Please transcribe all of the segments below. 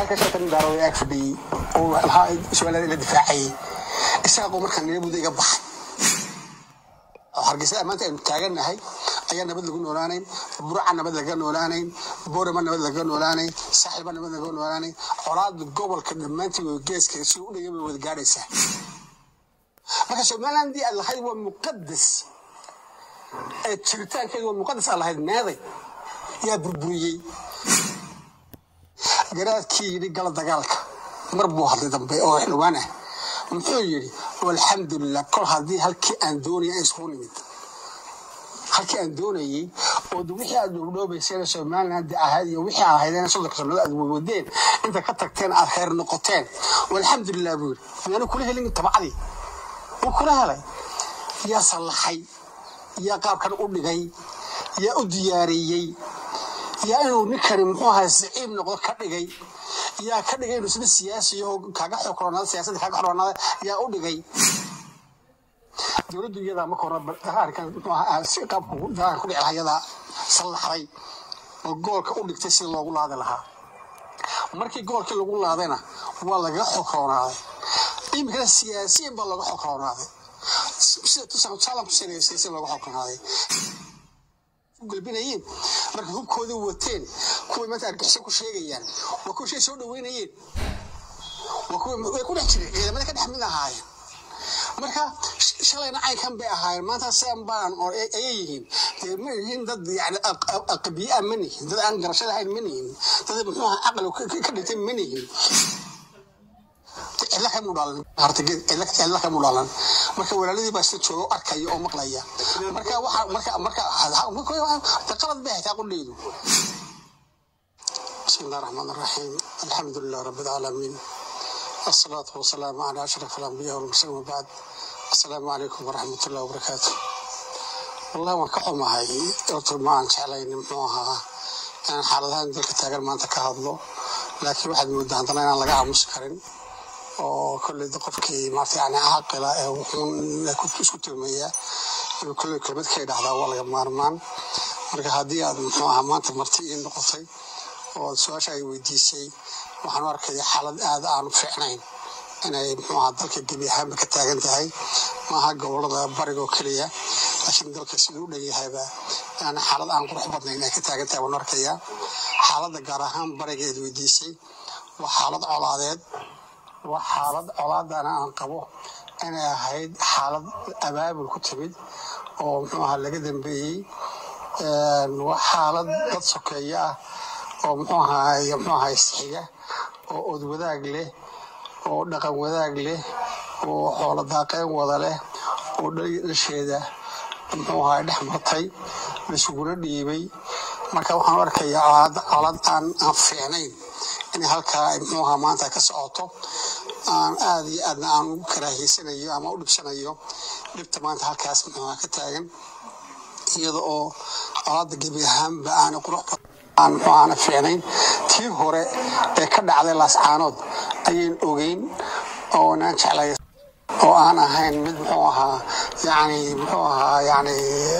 halka shatan daarooda ag fadhiyey oo lahaa su-aalada la difaacayay isaaqoo markaa niyabuda iga baxay oo hargeysa maanta aynu taagannahay ayaa nabad lagu noolaanayn burca nabad laga noolaanayn boorama nabad laga noolaanayn saaxiba nabad laga noolaanayn colaada gobolka dhammaantii way geeska si u dhaya way wada gaadhaysaa marka somalilandii aad lahayd waa muqadas ee jiritaankeedu waa muqadas aad lahayd meeday yaa burburiyey garaadkii yidhi gala dagaalka mar buu hadlay dambe oo xildhibaan ah muxuu yidhi alxamdulilah kol haddii halkii aan doonaya ay isugu nimid halkii aan doonayey oo wixii aad dhoobdhoobayseen somaliland ahayd iyo wixii aad ahaydeen soddonka sannadood aad wadeen inta ka tagteen aad khayr noqoteen alxamdulilah buu yidhi miyaanu kula helin tabcadii wuu kula helay yaa sallaxay yaa qaabkan u dhigay yaa u diyaariyey yaa inuu ninkani muxuu ahaa siciib noqdo ka dhigay yaa ka dhigay inuu isna siyaasiyo oo kaaga xokronaada siyaasadda kaaga xokronaada yaa u dhigay dowladdu iyadaa marka hore arkan muxuu ahaa si qaabku dagaalka ku dhici lahaa iyadaa sallaxday oo goolka u dhigtay sida loogu laadi lahaa markii goolkii lagu laadayna waa lagaga xokroonaaday iminkana siyaasiyan baa looga xokroonaaday sida tusalan ku sareysay si looga xokroonaaday galbinayeen marka hubkoodii wateen kuway maanta argixisay ku sheegayaan waa kuwa shay soo dhaweynayeen waa kuwa way ku dhex jireen ciidamada ka dhex mid ahaayeen marka shalayna caynkan bay ahaayeen maanta sidan baan oo ayay yihiin dee ma yihiin dad yani aqbiya ma nihin dad aan garasho lahayn ma nihin dad muxuu ahaa caqli ka dhintay ma nihin cidla kamuu dhalan hartaged cidla kamuu dhalan marka walaaladii baa isla jooga oo arkaya oo maqlaya marka waxa marka marka qalad bay haytaa qudheydu بسم الله الرحمن الرحيم الحمد لله رب العالمين الصلاة والسلام على أشرف الأنبياء والمرسلين وبعد السلام عليكم ورحمة الله وبركاته والله waan ka xumahay horta ma aan jeclayn muxuu ahaa inaan xaaladahan dalka taagan maanta ka hadlo laakiin waxaad moodaa haddana inaan laga aamusi karin oo kolley qofkii maarta yani caaqila ee wuxuun isku tilmaya inuu kolley kelmad ka idhahdaa waa laga maarmaan marka haddii aad muxuu ahaa maanta marti ii noqotay oo su-aasha ay weydiisay waxaan u arkaya xaalad aad aanu fiicnayn inay muxuu ahaa dalka gebi ahaanba ka taagan tahay maaha gobolada bariga oo keliya laakiin dalka siduu u dhan yahayba yani xaalad aan qurux badnayn ay ka taagan tahay waan arkaya xaaladda gaar ahaan bariga eed weydiisay waa xaalad colaadeed waa xaalad colaadana aan qabo inay ahayd xaalad abaabul ku timid oo muxuu ahaa laga dambeeyey waa xaalad dad sokeeye ah oo muxuu ahaay muxuu ahaay isxiga oo od wadaag leh oo dhaqan wadaag leh oo xoolo daaqeen wada leh oo dhasheeda muxuu ahaay dhex martay laisuguna dhiibay marka waxaan u arkayaa colaad colaad aan aan fiicnayn inay halkaa ay muxuu ahaa maanta ka socoto aan aada iyo aadna aan ugu karaahiysanayo ama u dhibsanayo dhibta maanta halkaas muxuu ahaa ka taagan iyada oo colaadda gebi ahaanba aana qurux aan muxuu aana fiicnayn tii hore ee ka dhacday laascaanood ayayn ogeyn oo naan jeclay oo aan ahayn mid muxuu ahaa yani muxuu ahaa yani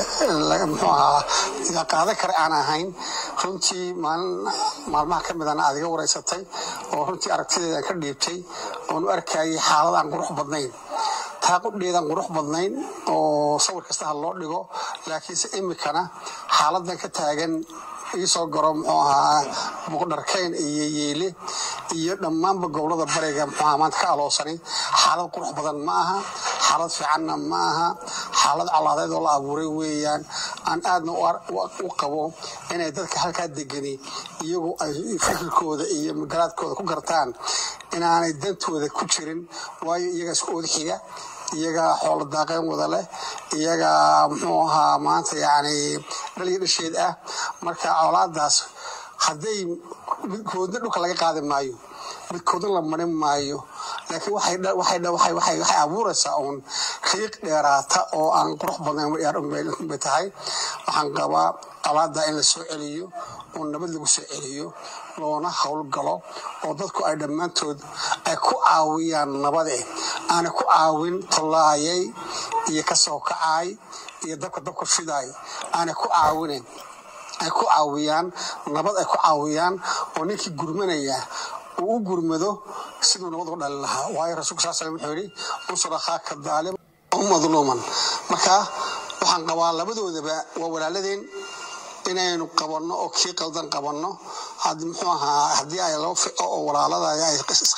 muxuu ahaa la qaadan kara aan ahayn runtii maalin maalmaha ka midana aad iga wareysatay oo runtii aragtideeda ka dhiibtay oon u arkayay xaalad aan qurux badnayn taa qudheedaan qurux badnayn oo sawir kasta ha loo dhigo laakiinse imikana xaaladan ka taagan iisoo garo muxuu ahaa muqdharkayn iyo yeele iyo dhammaanba gobolada bariga muxuu ahaa maanta ka aloosani xaalad qurux badan ma aha xaalad fiicanna ma aha xaalad colaadeed oo la abuuray weeyaan aan aadna u qabo inay dadka halkaa degani iyagu ay fikirkooda iyo garaadkooda ku gartaan inaanay dantooda ku jirin waayo iyaga isku ood xiga iyaga xoolo daaqeen wada leh iyaga muxuu ahaa maanta yani dhaliyo dhasheed ah marka colaadaas hadday midkoodna dhulka laga qaadi maayo midkoodna la marin maayo laakiin waxay abuuraysaa uun riiq dheeraata oo aan qurux badnayn bay tahay waxaan qabaa colaada in la soo celiyo oo nabad lagu soo celiyo loona howlgalo oo dadku ay dhammaantood ay ku caawiyaan nabade aana ku caawin tollaayay iyo kasoo kacaay iyo dabka dabka fidaay aana ku caawinen ay ku caawiyaan nabad ay ku caawiyaan oo ninkii gurmanaya uu u gurmado siduu nabad u dhalin lahaa waayo rasuulka sal slam wuxuu yidhi unsur akhaaka daalim madluuman marka waxaan qabaa labadoodaba waa walaaladeen inaynu qabanno oo kii qaldan qabanno muxuu ahaa haddii ay laba fico oo walaalada ay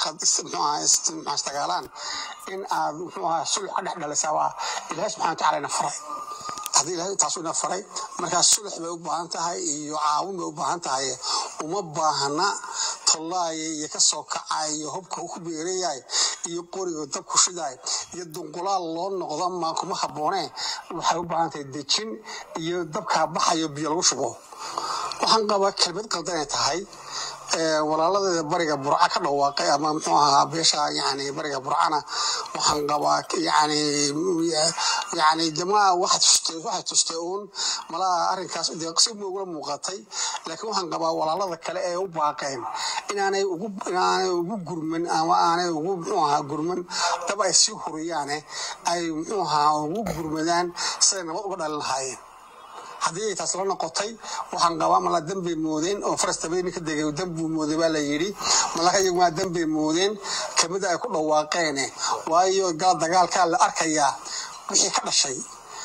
isdagaalaan in aad muxuu ahaa sulx ka dhex dhalisaa waa ilaahay subxana wataala ina faray haddii ilahay taasu ina faray markaas sulx bay u baahan tahay iyo caawin bay u baahan tahay uma baahna tollaaya iyo kasoo kacay iyo hubka ku beerayaay iyo qoriga dab ku shidaay iyo dunqulaal loo noqdo ma kuma habboonee waxay u baahan tahay dejin iyo dabkaa baxayo biyo lagu shubo waxaan qabaa kelmad qaldanay tahay walaaladeeda bariga burca ka dhawaaqay ama muxuu ahaa beesha yani bariga burcana waxaan qabaa yani yani jamaa waxay tustay uun malaha arrinkaas si ugula muuqatay laakiin waxaan qabaa walaalada kale ee u baaqeen inaanay ugu inaanay ugu gurman ama aanay ugu muxuu ahaa gurman dab ay sii huriyaane ay muxuu ahaa ugu gurmadaan siday nabad uga dhalin lahaayeen haddii ay taas la noqotay waxaan qabaa mala dambay moodeen oo farastabay ninka degay dambuu mooday baa la yidhi malaka iyagumaa dambay moodeen kamida ay ku dhawaaqeene waayo gal dagaalkaa la arkayaa wixii ka dhashay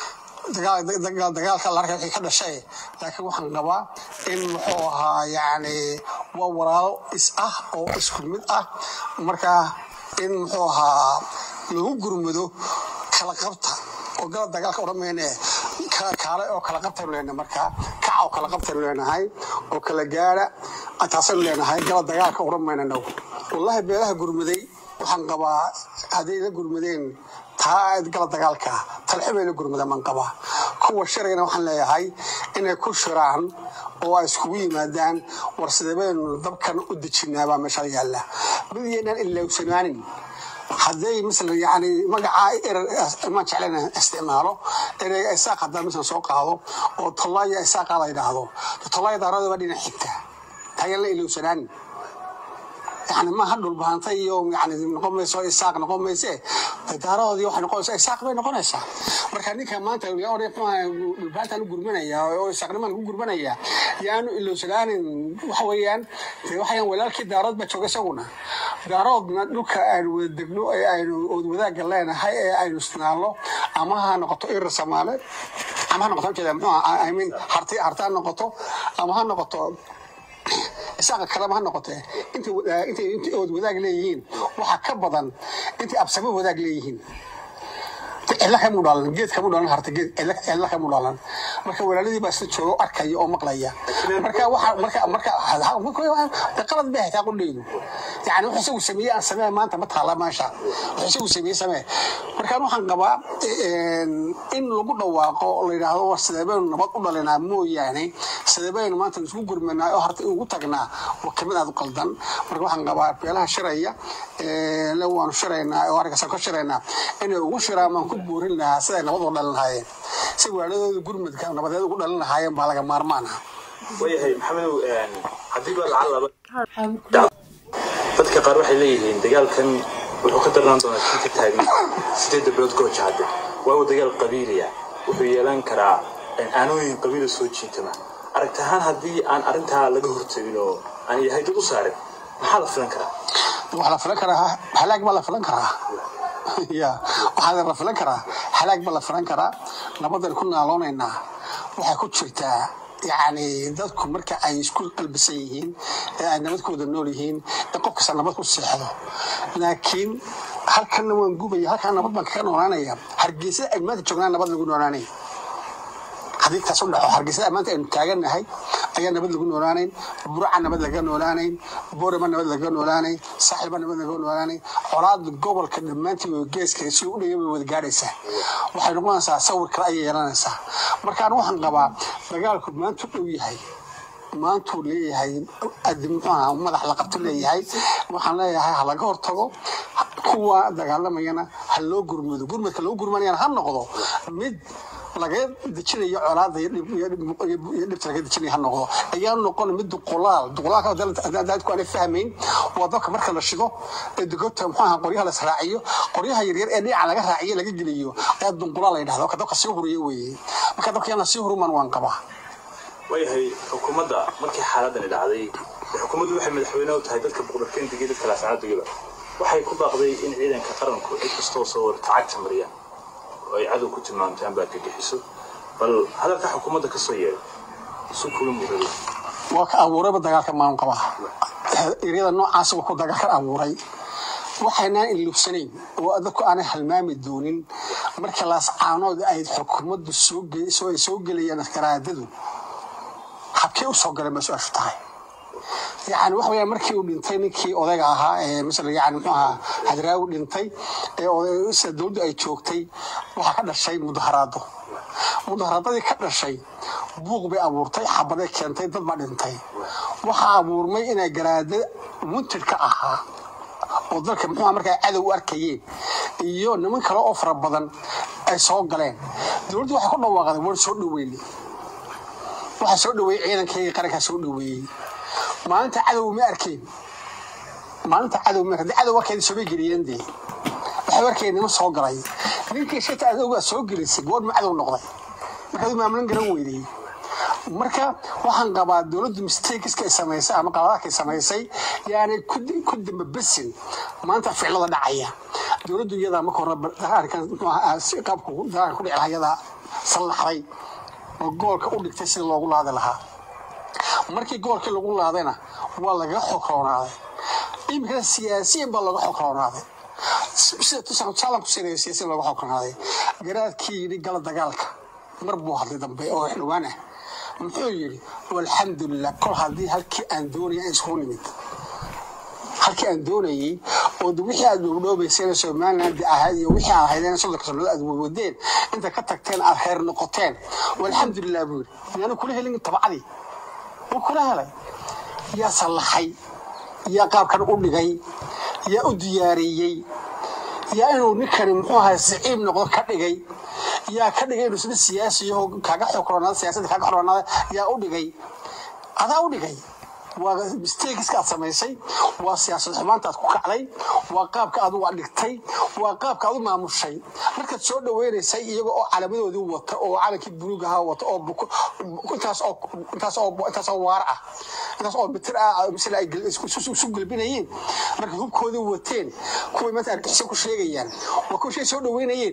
dagaalka la arkaya wixii ka dhashay laakiin waxaan qabaa in muxuu ahaa yacni waa walaalo is ah oo isku mid ah marka in muxuu ahaa lagu gurmado kala qabta oo gala dagaalka odhan mayne kaale oo kala qabtaynu leenahay markaa kaca oo kala qabtaynu leenahay oo kala gaara taasaynu leenahay gala dagaalka odhan mayna now wallahi beelaha gurmaday waxaan qabaa hadday la gurmadeen taa gala dagaalka talxibay la gurmadaan baan qabaa kuwa sharayna waxaan leeyahay inay ku shiraan oo ay iskugu yimaadaan war sidee baynu dabkan u dejinaabaa meesha yaalla mid yaynaan ilowsanaanin hadday misla yani magacaa erer imaan jeclen isticmaalo erey isaaq haddaan mislan soo qaado oo tollaaya isaaqa la yidhaahdo tollaaya daarada baa dhinac xigta tagan la ilowsanaan yani maaha dhulbaanta iyo yani noqon mayso isaaq noqon mayse daaradoodii waxay noqonaysaa isaaq bay noqonaysaa marka ninka maanta dhulbaantaan u gurmanaya oo isaaqnimaan ugu gurmanaya yaanu ilowsanaanin waxa weeyaan waxayaan walaalkii daarood baa jooga isaguna daaroodna dhulka aynu wada degno ee aynu ood wadaagga leenahay ee aynu isnaalno ama ha noqoto irir soomaale ama ha noqoto jeeda muxuu i mean harti harti ha noqoto ama ha noqoto isaaqa kaleba ha noqotee intay intay ood wadaag leeyihiin waxaa ka badan intay absamo wadaag leeyihiin cilla kamu dhalan geed kamu dhalan harta geed cilla kamu dhalan marka walaaladii baa isla jooga arkaya oo maqlaya marka waxa marka marka qalad bay haytaa qudheydu yani wuxuu isagu sameeyey aan samee maanta ma taala meesha wuxuu isagu sameeyey samee markaan waxaan qabaa in lagu dhawaaqo la yidhaahdo war sidee baynu nabad u dhalinaa mooyaane sidee baynu maanta isku gurmanaa oo harta ugu tagnaa waa kamid aad u qaldan marka waxaan qabaa beelaha shiraya le waanu shiraynaa oo arrinkaasaan ka shiraynaa inay ugu shiraan baan ku buurin lahaa siday nabad u dhalin lahaayeen si waaladooda gurmadka nabadeed ugu dhalin lahaayeen baa laga maarmaan ah wayahay maxamedow haddii baa lacag laba dadka qaar waxay leeyihiin dagaalkan wuxuu ka darnaan doonaa kii ka taagan sideedda bilood gooja hadde waawo dagaal qabiiliya wuxuu yeelan karaa aanooyin qabiila soo jiitama aragti ahaan haddii aan arrintaa laga hortagin oo aan yahay dad u saarin maxaa la filan karaa waxaa la filan karaa halaag baa la filan karaa ya waxaa la filan karaa halaag baa la filan karaa nabadan ku naaloonaynaa waxay ku jirtaa yani dadku marka ay isku qalbisan yihiin ee ay nabad ku wada nool yihiin ee qof kasta nabad ku seexdo laakiin halkanna waan gubaya halkan nabad baan kaga noolaanaya hargeysa ay maanta joognaan nabad lagu noolaanay haddii taas u dhaco hargeysada maanta aynu taagannahay ayaa nabad lagu noolaanayn burca nabad laga noolaanayn boorama nabad laga noolaanayn saaxilba nabad laga noolaanayn colaada gobolka dhammaantii way geeska si u dhaya way wada gaadhaysaa waxay noqonaysaa sawir kale ayay yeelanaysaa markaan waxaan qabaa dagaalku maanta u dhow yahay maantuu leeyahay muxuaha madax la qabto leeyahay waxaan leeyahay ha laga hortago kuwa dagaalamayana ha loo gurmado gurmadka loo gurmanayana ha noqdo mid laga dejinayo colaada iyo dhibta laga dejinayo ha noqdo ayaan noqon mid duqulaal duqulaalku aanay fahmayn waa dabka marka la shido ee degota muxuaha qoryaha la israaciyo qoryaha yaryar ee dhinaca laga raaciyo laga geliyo ayaa dunqulaal la yidhahda marka dabka sii huriyo weeye marka dabka yana sii huruman waan qabaa waayahay xukuumadda markii xaaladani dhacday xukuumaddu waxay madaxweyne u tahay dadka boqorkeendiga dadka laascaadigiba waxay ku baaqday in ciidanka qaranku cid kastoo soo warta cagta mariyaan oo ay cadow ku tilmaamtay amba argagixiso bal hadalka xukuumadda ka soo yeedhay isu kula muurada waa ka abuurayba dagaalka maalin qabaa eryada noocaas waa ku dagaalkan abuuray waxaynaan ilubsanayn oo dadku aanay halmaami doonin marka laascaanood ay xukuumaddu soo ge- soo- ay soo gelayaan garaadadu habkee u soo galay ma su-aashu tahay yani waxa weyaan markii uu dhintay ninkii odayga ahaa ee masala yani muxuu ahaa hadraawi dhintay ee oday- sida dowladdu ay joogtay waxaa ka dhashay mudaharaado mudaharaadadii ka dhashay buuq bay abuurtay xabaday keentay dad baa dhintay waxaa abuurmay inay garaada muntirka ahaa oo dalka muxuu markaa cadow u arkayeen iyo niman kale oo fara badan ay soo galeen dowladdu waxay ku dhawaaqday war soo dhaweyne waxaa soo dhaweeyey ciidankayga qarankaa soo dhaweeyey maalinta cadow ma arkeen maalinta cadow ma arkeen cadow warkeeda soobay geliyeen dee waxay warkeeda nima soo galay ninkii shata adowgaa soo gelisay goor ma cadow noqday markaad maamulan garan weydey marka waxaan qabaa dowladdu mistakeska ay samaysay ama qaladaadka ay samaysay yaanay ku ku dambabesin maanta ficilada dhacaya dowladdu iyadaa marka hore arkan muxuu ahaa si qaabku dagaalka ku dhici lahaa iyadaa sallaxday oo goolka u dhigtay sida loogu laadi lahaa markii goolkii lagu laadayna waa lagaga xogroonaaday iminkana siyaasiyan baa looga xogroonaaday sida tusan saalan ku siinayo siyaasiyan looga xogroonaaday garaadkii yidhi gala dagaalka mar buu hadlay dambe oo xildhibaan ah muxuu yidhi walxamdulilah kol haddii halkii aan doonaya aan isugu nimid halkii aan doonayey oo de wixii aad dhowdhoobayseen somaliland ahayd iyo wixii aad ahaydeen soddonka sannadood aad wadeen inta ka tagteen aad reer noqoteen walxamdulilah buu yidhi yaanu kula helin tabcadii wuu kula helay yaa sallaxay yaa qaabkan u dhigay yaa u diyaariyey yaa inuu ninkani muxuu ahay siciib noqdo ka dhigay yaa ka dhigay inuu sida siyaasiyaho kaaga xokronaada siyaasadda kaaga xokronaada yaa u dhigay adaa u dhigay waa mistakeska aad samaysay waa siyaasad xumaanta aad ku kacday waa qaabka aad u dhigtay waa qaabka aad u maamushay markaad soo dhaweynaysay iyaga oo calaamadoodii wata oo calankii buluug ahaa wata oo buko- intaas oo intaas oo intaas oo waar ah intaas oo mitir ah misle ay gel- isku isu- isu gelbinayeen markay hubkoodii wateen kuway maanta argixisyo ku sheegayaan waa kuwa shay soo dhaweynayeen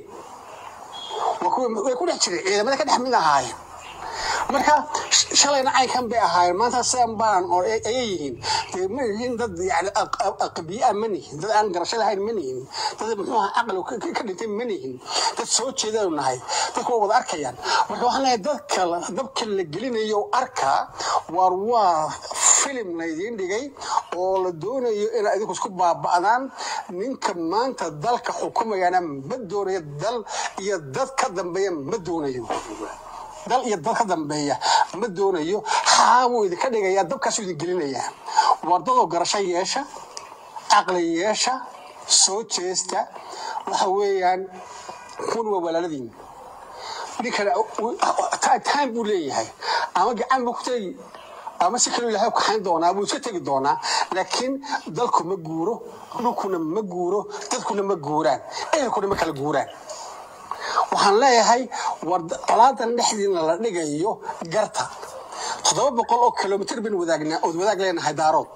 waa kuwa way ku dhex jireen ciidamada ka dhex mid ahaayeen marka sh- shalayna caynkan bay ahaayeen maanta sidan baan oo ay ayay yihiin dee ma yihiin dad yani aqbiyaa ma nihin dad aan garasho lahayn ma nihin dad muxuu ahaa caqli ka- ka- ka dhintay ma nihin dad soo jeedanu nahay dadku waa wada arkayaan marka waxaan leeyahay dadka la- dabka la gelinayo arkaa waar waa filim laydiin dhigay oo la doonayo inaa idinku isku baaba'daan ninka maanta dalka xukumayana ma doonayo dal iyo dad ka dambeeya ma doonayo dal iyo dal ka dambeeya ma doonayo haa wuu idinka dhigayaa dabkaasuu idin gelinayaa wardadoo garasho yeesha caqli yeesha soo jeesta waxa weeyaan kun waa walaaladiin ninkana time buu leeyahay ama gacan buu ku tegi ama si kaloo ilahay u kaxayn doonaa buu iska tegi doonaa laakiin dalku ma guuro dhulkuna ma guuro dadkuna ma guuraan ehelkuna ma kala guuraan waxaan leeyahay war colaadan dhexdiina la dhigayo garta toddoba boqol oo kilomitr baynu wadaagnaa ood wadaag leenahay daarood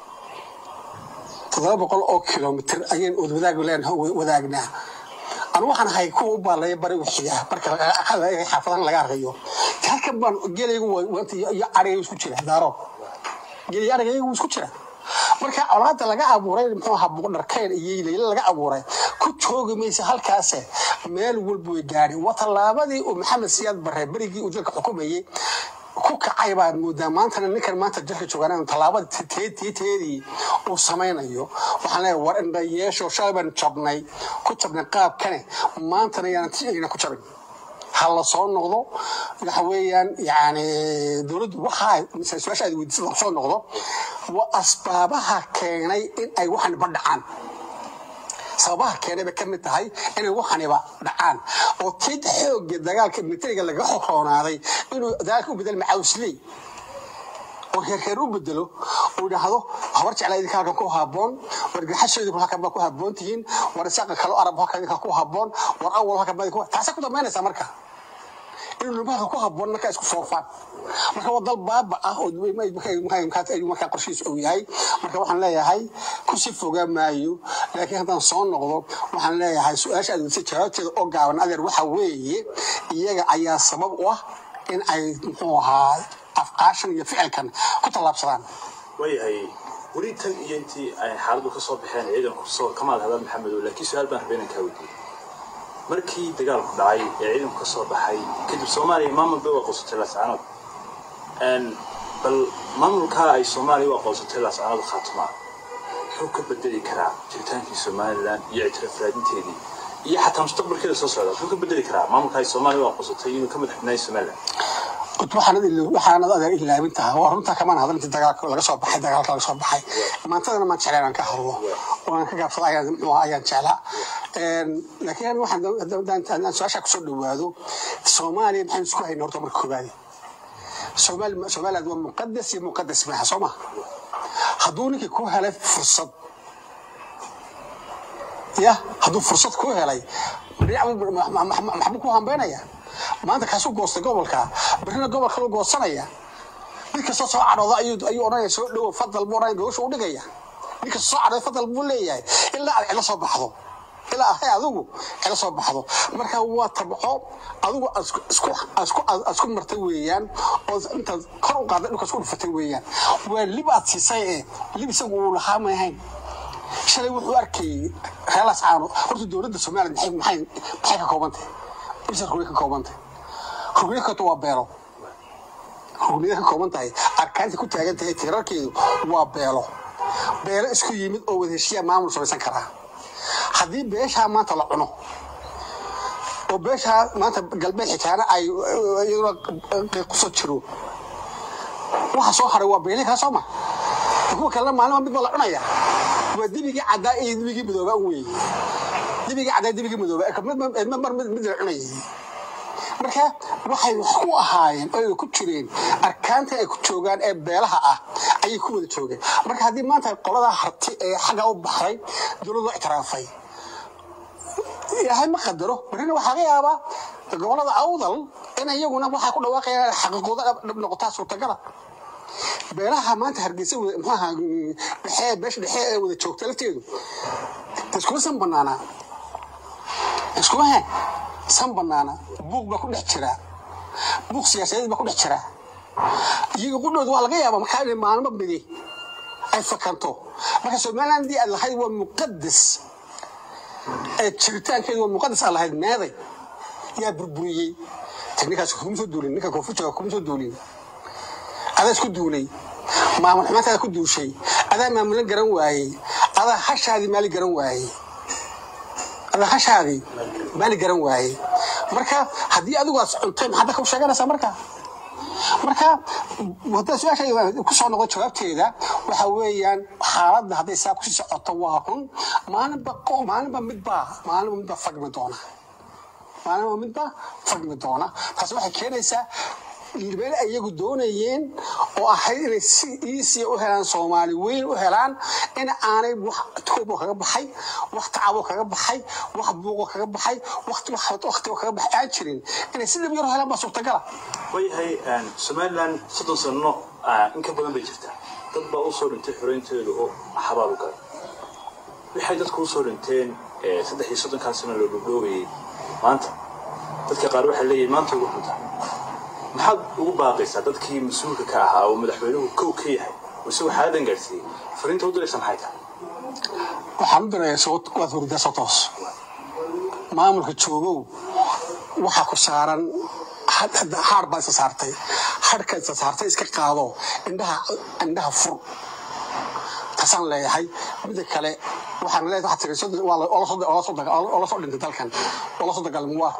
toddoba boqol oo kilomitr ayaynu ood wadaag leenahay wadaagnaa anu waxaan ahay kuwa u baalaya bari wixiga marka xaafadahan laga arkayo halkan baan gelaygu iyo arigaygu isku jira daarood gel iyo arigaygu isku jira marka colaada laga abuuray muxuu ahaa buqdharkeen iyo layla laga abuuray ku joogi maysa halkaase meel walba way gaadhi waa tallaabadii uu maxamed siyaad barre berigii uu dalka xukumayey ku kacay baad moodaa maantana ninkan maanta dalka joogaan tallaabada teedii uu samaynayo waxaan leeyahay war indha yeesho shalay baan jabnay ku jabnay qaabkane maantana yaanan ku jabin ha la soo noqdo waxa weeyaan yani dowladdu waxa su-aasha aad weydiisada ha soo noqdo waa asbaabaha keenay in ay waxaniba dhacaan sababaha keenay bay ka mid tahay inay waxaniba dhacaan oo tid xooga dagaalka militariga laga xogroonaaday inuu dagaalka u bedel macawsley oo heerheer u bedelo uu idhaahdo habar jeclaa idinka halkan ku haboon war gaxashooyinku halkan baa ku haboon tihiin war isaaqa kalo arab halkan idinka ku haboon war awal halkan baa idinku taasay ku dambaynaysaa marka in dhulmaadka ku haboon markaa isku foofaan marka waa dal baaba ah oo markaa qorshihiis uu yahay marka waxaan leeyahay kusii fogaa maayo laakiin haddaan soo noqdo waxaan leeyahay su-aasha aad weydiisay jawaabteeda oo gaaban adeer waxa weeye iyaga ayaa sabab u ah in ay muxuu ahaa afqaashan iyo ficilkan ku tallaabsadaan waayahay weli tan iyo intii ay xaaladdu ka soo baxeen ciidanku soo kamaad hadal maxamedow laakiin su-aal baan rabay inaan kaa weydiiyey markii dagaalku dhacay ee ciidanku ka soo baxay kadib soomaaliya maamul bay u aqoonsatay laascanood bal maamulkaa ay soomaaliya u aqoonsatay laascanood khaatuma muxuu ka bedeli karaa jiritaankii somalilan iyo ictiraaf raadinteedii iyo xataa mustaqbalkeeda soo socda muxuu ka bedeli karaa maamulka ay soomaaliya u aqoonsatay inuu ka madaxbanaayay somalilan waxaanad adeer ilaabin tahay waa runtaa kamaan hadal intii dagaalka laga soo baxay dagaalka laga soo baxay maantadana maan jeclaan aan ka hadlo oo aan ka gaabsada ayaan muxuu ayaan jeclaa laakiin waxaan su-aasha kusoo dhawaado soomaaliya maxaynu isku hayna horta marka koobaadi somaliland waa muqadas iyo muqadas maaha soo maha hadduu ninkii ku helay fursad ya hadduu fursad ku helay maxbuu ku hambeynaya maanta kaasuu goostay gobolka berrina gobolka lu goosanaya nin kastoo soo cadhooda ayuu odhanaya soo dhowo fadal buu odhanaya gogosha u dhigaya nin kastoo soo cadhooda fadal buu leeyahay ilaa aad cilo soo baxdo ilaa ahay adigu cilo soo baxdo marka waa tabco adigu asku martay weeyaan oo intaad kor u qaaday dhulka isku dhufatay weeyaan waa lib aad siisay ee lib isagu uu lahaa may ahayn shalay wuxuu arkayay reelaas caano horta dowladda somaliland maxay maxay ka koobantay bisa rugniya ka koobantay rugniya kato waa beelo rugniya ka kooban tahay arkaanta ku taagan tahay tiirarkeedu waa beelo beelo isku yimid oo wada heshiyaa maamul samaysan karaa haddii beeshaa maanta la cuno oo beeshaa maanta galbeed xitaana ay iyaduna kusoo jiro waxa soo haray waa beelihii kala soo ma kuwa kalena maalin mid baa la cunaya waa dibigii caddaa iyo dibigii madooba weeye dibigii caddaa dibigii madooba mar mid la cunayay marka waxay wax ku ahaayeen oo ku jireen arkaanta ay ku joogaan ee beelaha ah ayay ku wada joogeen marka haddii maanta qoladaa harti ee xagga u baxday dowlad loo ictiraafay ilaahay ma qadaro barina waxaa laga yaabaa gobolada awdal in iyaguna waxaa ku dhawaaqayaan xaqiiqooda dhab noqotaa suurtagala beelaha maanta hargeysa mxuaha dhexe beesha dhexe ee wada joogta lafteedu iskuma san banaanaa iskuma he san banaana buuq baa ku dhex jira buuq siyaasadeed baa ku dhex jira iyaga qudhooda waa laga yaabaa markaa inay maalmo midi ay fakanto marka somalilandii aad lahayd waa muqadas ee jiritaankeedu waa muqadas aad lahayd meeday yaa burburiyey ninkaas kuma soo duulin ninka koonfur jooga kuma soo duulin adaa isku duulay maamul xumaantaada ku duushay adaa maamulan garan waayey adaa hashaadii maali garan waayey adaa hashaadii maali garan waayey marka haddii adigu aad cuntay maxaad dadka u sheeganaysaa marka marka haddaa su-aasha kusoo noqdo jawaabteeda waxa weeyaan xaaladda hadday saa kusii socoto waa run maalinba maalinba midbaa maalinba midbaa fagmi doona maalinba midbaa fagmi doona taasi waxay keenaysaa meel ay iyagu doonayeen oo ahayd inay si iisiya u helaan soomaali weyn u helaan in aanay wax tuubo kaga baxay wax tacabo kaga baxay wax buuqo kaga baxay waktigo kaga baxay aan jirin inay si dhib yaro helaan baa suurtagala waayahay somaliland soddon sano in ka badan bay jirtaa dad baa usoo dhintay xoreynteedu oo xabaal u galay waxay dadku usoo dhinteen saddex iyo soddonkaa sano loo dhowdhoogayay maanta dadka qaar waxay leeyihin maanta ugu xunta maxaad ugu baaqaysaa dadkii mas-uulka ka ahaa oo madaxweynuhu kow ka yahay oo isagu xaaladan gaadhsiiyey fariinta u diraysa maxay tahay waxaan u dirayaa waad hurdaa soo toos maamulka joogow waxaa ku saaran haar baa isa saartay harhka isa saartay iska qaado indhaha indhaha fur taasaan leeyahay mida kale waxaan leeyahay waxaa tiri oo la soo dhintay dalkan oo la soo dagaalamo waa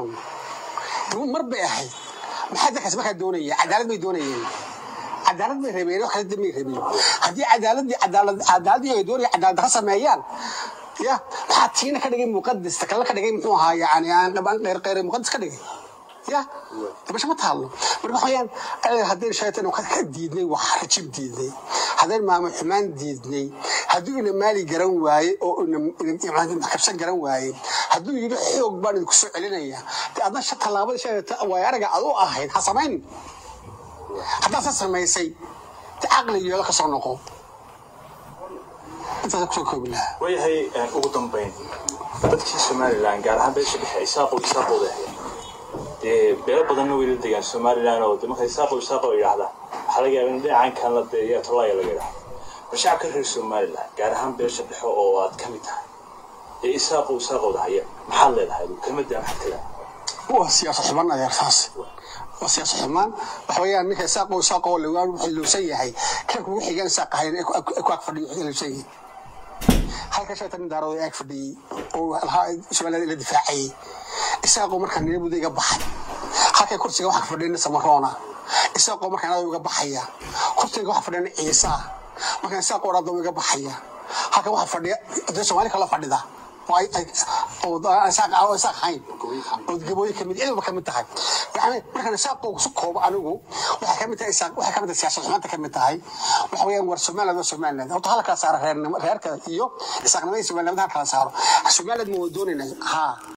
run mar bay ahayd maxaa dadkaas markaa doonaya cadaalad bay doonayeen cadaalad bay rabeen wax kale may rabeen haddii cadaaladii cadaalad cadaaladii ay doonaya cadaalad dara sameeyaan ya maxaa tiina ka dhigay muqadas ta kale ka dhigay muxuu ahaa yani aan dhabaan qeyr qeyr muqadas ka dhigay ya dabasha ma taalo marka waxa weeyaan haddaynu shaytan ka diidnay wax rajib diidnay haddaynu maamul xumaan diidnay hadduu ina maali garan waaye oo ina kabsan garan waaye hadduu yidhi xoog baan idinku soo celinaya de adna shan tallaabada sheegata waay araga aad u ahayd ha samayn haddaad sa samaysay de caqli yeelo ka soo noqo intaasa kusoo koobi lahaa waayahay ugu dambayn dadkii somalilan gaar ahaan beesha dhexe isaaqo isaaqooda ahayd dee beelo badanna way la degaan somalilan oo de marka isaaqo isaaqo yidhaahda waxaa laga yaaba in dhinacan kan la deeya tolaaya laga yidhahdo bal shacabka reer somalilan gaar ahaan beesha dhexe oo aad ka mid tahay ee isaaqo isaaqooda haya maxaad leedahay kelmadda maxaad ka leedahay waa siyaasa xumaan adeer taas waa siyaasa xumaan waxa weeyaan ninka isaaqo isaaqo lagaan wuxuu luusan yahay kan kugu xigaan isaaq ahayn ee ku ag fadhiyo wuxuu luusan yahay halka shaytan nin daarooda ag fadhiyey oo lahaa somaliland la difaacayay isaaqoo markaa niyabuda iga baxay halkay kursiga waxa fadhiyana samaroona isaaqoo markaa nada iga baxaya kursiga waxa fadhiyana ciisa markaa isaaqoo dhada iga baxaya halka waxa fadhiya dee soomaali kala fadhida oo ay ay oo isaaq oo isaaq hayn oo gabooyin kamid cid walba kamid tahay yani markaan isaaqoo su koobo anigu waxay kamid tahay isaaq waxay kamid tahay siyaasad xumaanta kamid tahay waxa weeyaan war somaliland waa somaliland horta hala kala saaro reernimo reerka iyo isaaqnimada iyo somaliland hala kala saaro somaliland ma wada doonayna haa